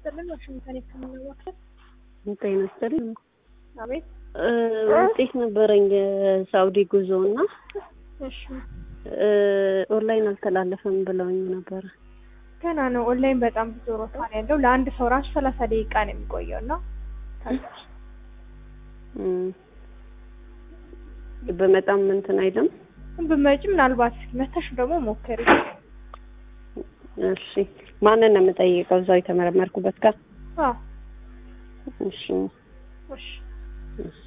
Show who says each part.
Speaker 1: ይስጥልን። ዋሽንግተን የሕክምና ማዕከል።
Speaker 2: ጤና ይስጥልኝ።
Speaker 1: አቤት።
Speaker 2: እ ውጤት ነበረኝ የሳውዲ ጉዞ እና
Speaker 1: እሺ፣
Speaker 2: እ ኦንላይን አልተላለፈም ብለውኝ ነበረ።
Speaker 1: ገና ነው። ኦንላይን በጣም ብዙ ሮታ ነው ያለው። ለአንድ ሰው ራሱ ሰላሳ ደቂቃ ነው የሚቆየው እና
Speaker 2: እም፣ በመጣም እንትን አይልም።
Speaker 1: ብመጪ ምናልባት እስኪ መተሽ ደግሞ ሞክሪ።
Speaker 2: እሺ፣ ማንን ነው የምጠይቀው? እዛው የተመረመርኩበት ጋር።
Speaker 1: አዎ፣
Speaker 2: እሺ፣
Speaker 1: እሺ።
Speaker 2: እሺ